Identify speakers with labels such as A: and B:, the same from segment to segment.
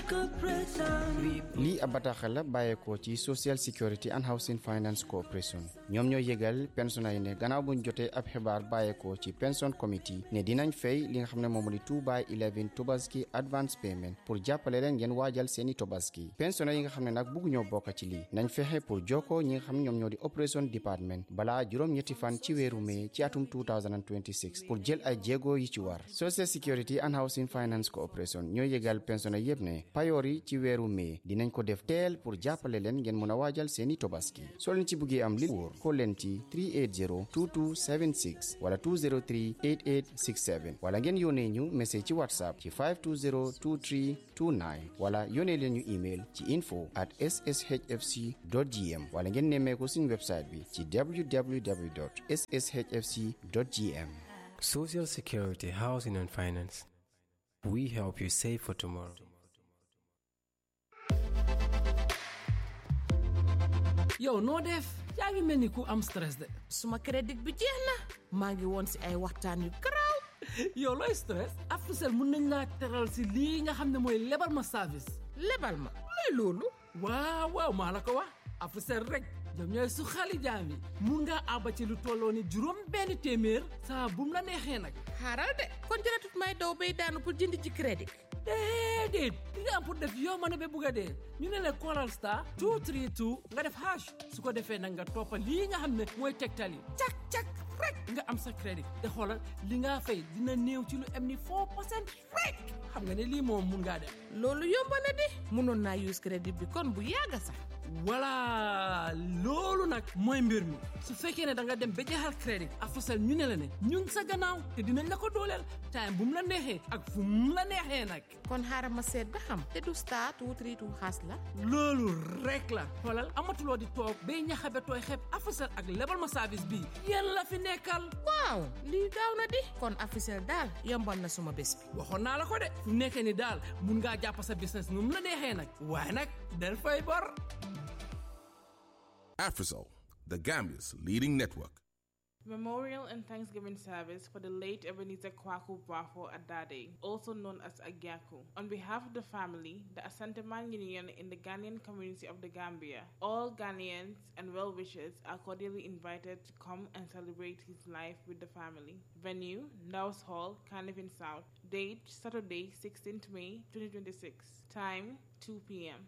A: lii ab bataaxal la bàyyeekoo ci social security and housing finance corporation ñoom ñoo yëgal pensionnés yi ne gannaaw buñ jotee ab xibaar bàyyeekoo ci pension committee ne dinañ fay li nga xam ne moom di 2 by 11 tobaski advance payment pour jàppale leen ngeen waajal seeni tobaski pensionnés yi nga xam ne nag bugg ñoo bokk ci lii nañ fexe pour jokkoo ñi nga xam ne ñoom ñoo di operation department balaa juróom-ñetti fan ci weeru mai ci atum 2026 pour jël ay jéego yi ci war social security and housing finance corporation ñoo yëgal pensionnés yépp ne payoor yi ci weeru mai dinañ ko def teel pour jàppale leen ngeen mën a waajal seeni tobaski soo leen ci buggee am li wóor xool leen ci 380 2276 wala 203 8867 wala ngeen yónnee ñu message ci whatsapp ci 520 23 29 wala yónnee leen ñu email ci info at sshfc gm wala ngeen nemmee ko suñu website bi ci www sshfc gm
B: Social Security, Housing and Finance. We help you save for tomorrow.
C: yow noo def yaa ngi mel ni ku am stress de
D: suma crédit bi jeex na maa ngi woon si ay waxtaan yu garaaw
C: yow looy stress Africell mun nañ laa teral si lii nga xam ne mooy lebal ma service
D: lebal ma looy loolu
C: waaw waaw maa la ko wax Africell rek ñoom ñooy su xali jaam yi mun ngaa àbba ci lu tolloo ni juróom benn téeméer saa bum la neexee nag
D: xaaral de kon jëratut may daw bay daanu pour jënd ci crédit
C: déedéet li nga am pour def yow ma ne ba bugg a dee ñu ne la Coral Star 232 nga def hash su ko defee nag nga toppa lii nga xam ne mooy tegtal yi cak cak rek nga am sa crédit te xoolal li nga fay dina néew ci lu am ni 4 percent rek xam nga ne lii moom mun ngaa def
D: loolu yomb na di mënoon naa use crédit bi kon bu yàgga sax
C: voilà loolu nag mooy mbir mi su fekkee ne da nga dem ba jeexal crédit Africell ñu ne la ne ñu ngi sa gannaaw te dinañ la ko dooleel time bu mu la neexee ak fu mu la neexee nag
D: kon xaaral ma seet ba xam te du star two three two xaas la
C: loolu rek la xoolal amatuloo di toog bay ñaxabe tooy xeeb Africell ak lebal ma service bii yéen la fi nekkal
D: waaw lii gaaw na di kon Africell daal yombal na suma bés bi
C: waxoon naa la ko de fu nekkee ni daal mun ngaa jàpp sa business nu mu la neexee nag waaye nag del fay bor
E: Afrisol, the Gambia's leading network.
F: Memorial and Thanksgiving service for the late Ebenezer Kwaku Bafo Adade, also known as Agyaku. On behalf of the family, the Asanteman Union in the Ghanaian community of the Gambia, all Ghanaians and well-wishers are cordially invited to come and celebrate his life with the family. Venue, Naus Hall, Carnivin South. Date, Saturday, 16th May 2026. Time, 2 p.m.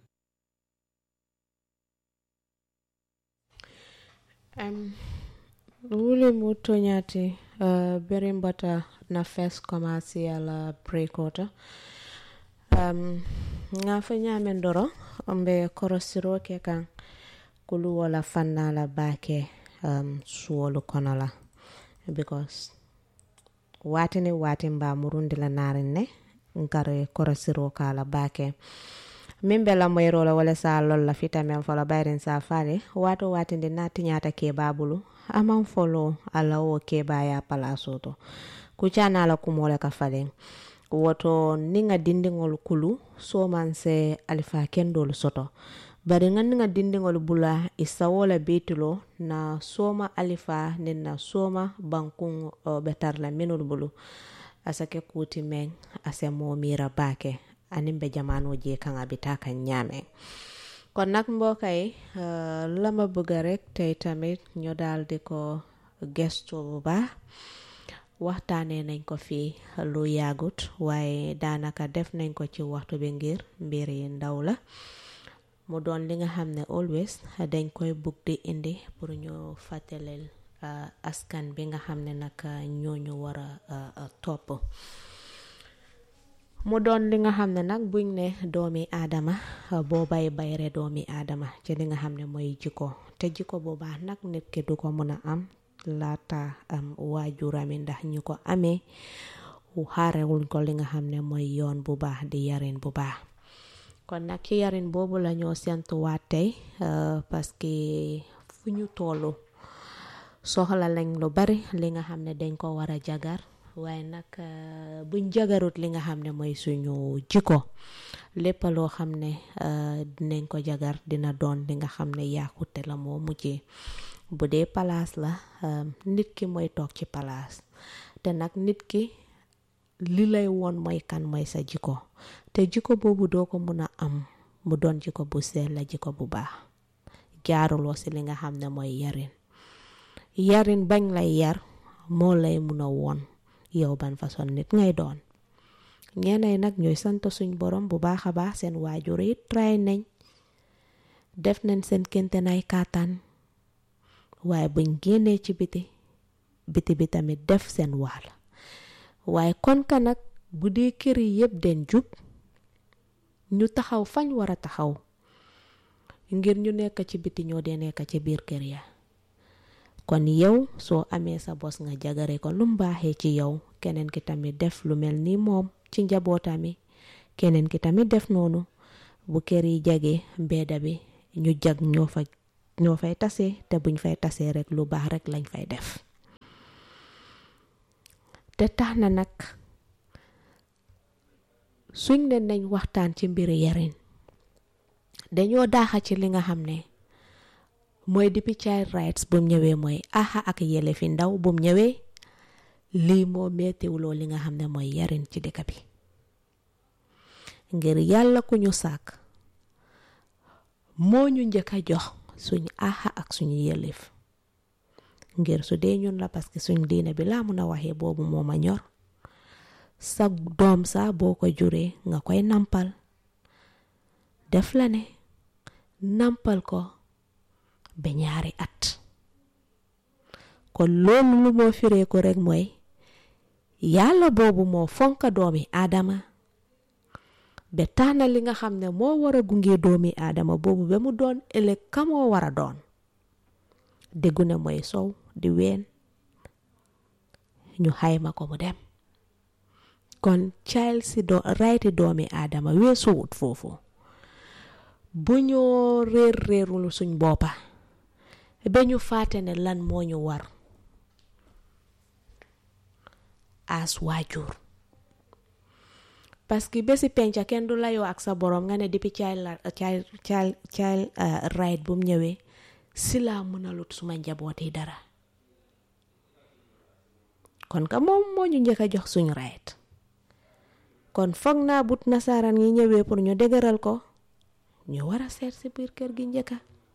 G: Um, wule mu toñati uh, berimbata na first commercial uh, breakwater um, nga fa ñamen doro mbe korosiro ke kan kulu wala fanna la bake um, suwolu kono la because watini wati mba murundi la narin ne nkare korosiro ka la bake min be lamoyiro la wala sa lol la fita men fola bayrin sa fale wato watinde na tiñata keba bulu aman folo ala wo keba ya palaso to kucana la kumole ka falen woto ninga dindiŋol kulu soman se alifa kendolu soto bari ŋa niŋa dindiŋol bula isawo la betulo na soma alifa nin na soma bankuŋ uh, betar la minul bulu asake kuti meŋ ase mo mira bake aniŋ be jamano je kaŋ a bita kaŋ ñaame kon nag mbokk yi uh, lama bëgg rek tey tamit ñu daal di ko gestu bu baax waxtaanee nañ ko fii lu yàggut waaye daanaka def nañ ko ci waxtu bi ngir mbir yi ndaw la mu doon li nga xam ne always dañ koy bugg di indi pour ñu fàttaleel uh, askan bi nga xam ne nag ñooñu war a uh, topp mu doon li nga xam ne nag buñ ne doomi aadama boo bay bayre doomi aadama ci li nga xam ne mooy jikko te jikko boobaa nag nit ki du ko mën a am laata am waajurami ndax ñu ko amee xaarewuñ ko li nga xam ne mooy yoon bu baax di yarin bu baax kon nag ci yarin boobu la ñoo sentuwaat tey parce que fu ñu tollu soxla lañ lu bari li nga xam ne dañ ko war a jagar waaye nag buñ jagarut li nga xam ne mooy suñu jikko lépp loo xam ne dinañ ko jagar dina doon li nga xam ne yàqute la moo mujjee bu dee palaas la nit ki mooy toog ci palaas te nag nit ki li lay woon mooy kan mooy sa jikko te te jikko boobu doo ko mun a am mu doon jikko bu sell la jikko bu baax jaaruloo si li nga xam ne mooy yarin yarin bañ lay yar moo lay mun a woon yow ban façon nit ngay doon ñeenay nag ñooy sant suñ borom bu baax a baax seen waajur yi tray nañ def nañ seen kente nay kàttan waaye buñ génnee ci biti biti bi tamit def seen waal waaye kon ka nag bu dee kër yi yépp den jub ñu taxaw fañ war a taxaw ngir ñu nekk ci biti ñoo dee nekk ci biir kër ya kon yow soo amee sa bos nga jagare ko lu mbaaxee ci yow keneen ki tamit def lu mel ni moom ci njabootami keneen ki tamit def noonu bu kër yi jage mbeeda bi ñu jag ñoo fa ñoo fay tase te buñ fay tasee rek lu baax rek lañ fay def te tax na nag suñ ne nañ waxtaan ci mbiri yarin dañoo daaxa ci li nga xam ne mooy depuis child rights bum ñëwee mooy aha ak yele fi ndaw bum ñëwee lii moo meetiwuloo li nga xam ne mooy yarin ci dëkk bi ngir yàlla ku ñu sàkk moo ñu njëkk a jox suñu aha ak suñu yelef ngir su dee ñun la parce que suñ diine bi laa mun a waxee boobu moo ma ñor sa doom sa boo ko juree nga koy nampal def la ne nampal ko ba ñaari at kon loolu lu moo firee ko rek mooy yàlla boobu moo fonka doomi aadama ba tax na li nga xam ne moo war a gunge doomi aadama boobu ba mu doon ëllëg ka moo war a doon déggu ne mooy sow di ween ñu xayma ko mu dem kon child si do rayti doomi aadama weesuwut foofu bu ñoo réer réerul suñ boppa ba ñu fàtte ne lan moo ñu war as waajur parce que bési penca kenn du layoo ak sa borom nga ne depuis child child child child right bu mu ñëwee si laa mënalut suma njaboot yi dara kon ka moom moo ñu njëkk a jox suñu right kon foog naa but nasaraan yi ñëwee pour ñu dëgëral ko ñu war a seet si biir kër gi njëkka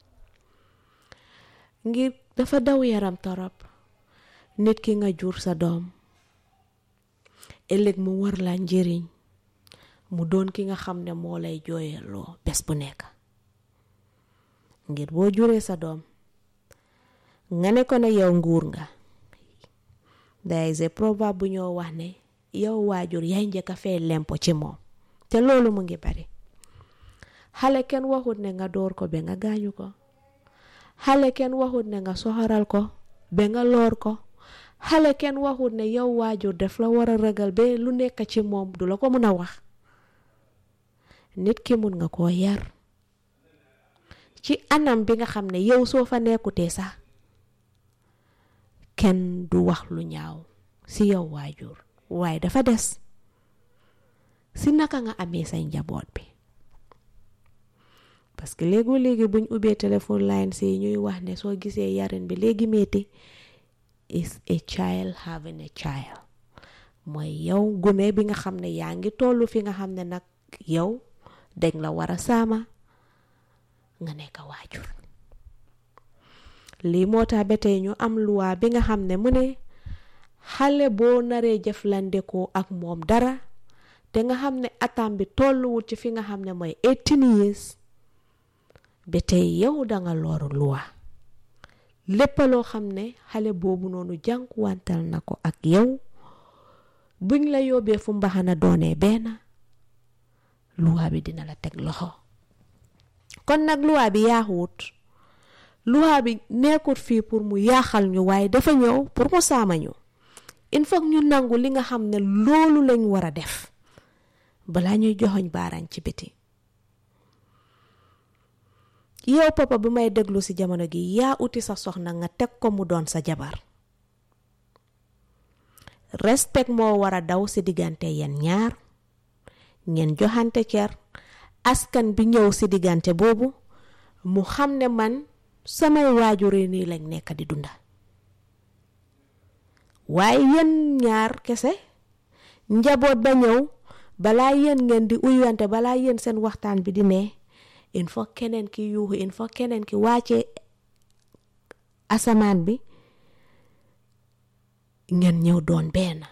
G: ngir dafa daw yaram torop nit ki nga jur sa doom ëllëg mu war la njëriñ mu doon ki nga xam ne moo lay jooyaloo bés bu nekk ngir boo juree sa doom nga ne ko ne yow nguur nga there is a proverbe bu ñoo wax ne yow waajur yaay njëkk a fee lempo ci moom te loolu mu ngi bari xale kenn waxut ne nga door ko ba nga gaañu ko xale kenn waxut ne nga soxoral ko ba nga loor ko xale kenn waxut ne yow waajur def la war a ragal ba lu nekk ci moom du la ko mun a wax nit ki mun nga koo yar ci anam bi nga xam ne yow soo fa nekkutee sax kenn du wax lu ñaaw si yow waajur waaye dafa des si naka nga amee say njaboot bi parce que léegi léegi buñ ubbee téléphone line si ñuy wax ne soo gisee yarin bi léegi metti is a child having a child mooy yow gune bi nga xam ne yaa ngi tollu fi nga xam ne nag yow dañ la war a saama nga nekk waajur lii moo tax ba tey ñu am luwaa bi nga xam ne mu ne xale boo naree jëflandikoo ak moom dara te nga xam ne atam bi tolluwut ci fi nga xam ne mooy 18 years ba tey yow danga loru luwaa lépp loo xam ne xale boobu noonu jànkuwantal na ko ak yow buñ la yóbbee fu mbaxana doonee benn luwaa bi dina la teg loxo kon nag luwaa bi yaaxuwut luwaa bi nekkut fii pour mu yaaxal ñu waaye dafa ñëw pour mu saama ñu il faut ñu nangu li nga xam ne loolu lañ war a def balaa ñuy joxoñ baaraan ci biti yow papa bi may déglu ci jamono gi yaa uti sa soxna nga teg ko mu doon sa jabar respect moo war a daw ci diggante yeen ñaar ngeen joxante cer askan bi ñëw ci diggante boobu mu xam ne man samay waajur yi nii lañ nekk di dunda waaye yéen ñaar kese njaboot ba ñëw balaa yéen ngeen di uyuwante balaa yéen seen waxtaan bi di ne il faut keneen ki yuuxu il faut keneen ki wàcce asamaan bi ngeen ñëw doon benn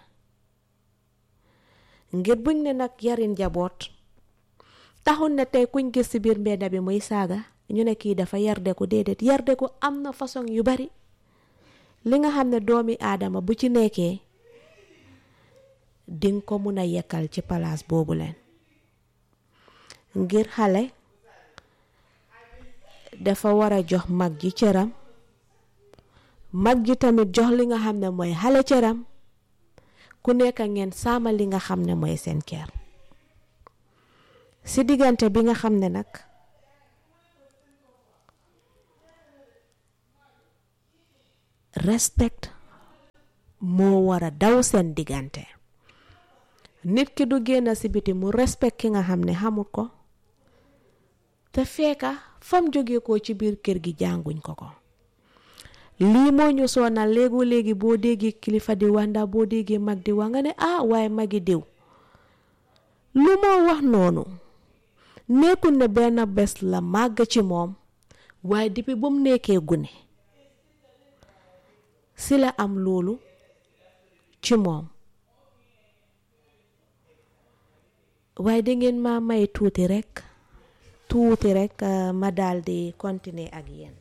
G: ngir buñ ne nag yarin njaboot taxul ne tey kuñ gis ci biir mbedda bi muy saaga ñu ne kii dafa yarde ko déedéet yarde ko am na façon yu bari li nga xam ne doomi aadama bu ci nekkee dinga ko mun a yekkal ci palaas boobu leen ngir xale dafa war a jox mag ji cëram mag ji tamit jox li nga xam ne mooy xale cëram ku nekk ngeen saama li nga xam ne mooy seen kër si diggante bi nga xam ne nag respect moo war a daw seen diggante nit ki du génn si biti mu respect ki nga xam ne xamut ko te fekka fam jóge ko ci biir kër gi jànguñ ko ko lii moo ñu sonal léegu léegi boo déggee kilifa di wax ndax boo déggee mag di wax nga ne ah waaye magi diw lu moo wax noonu nekkul ne benn bés la màgg ci moom waaye depuis ba mu nekkee gune si la am loolu ci moom waaye dangeen ma may tuuti rekk tuuti rekk ma daldi continuer ak yéen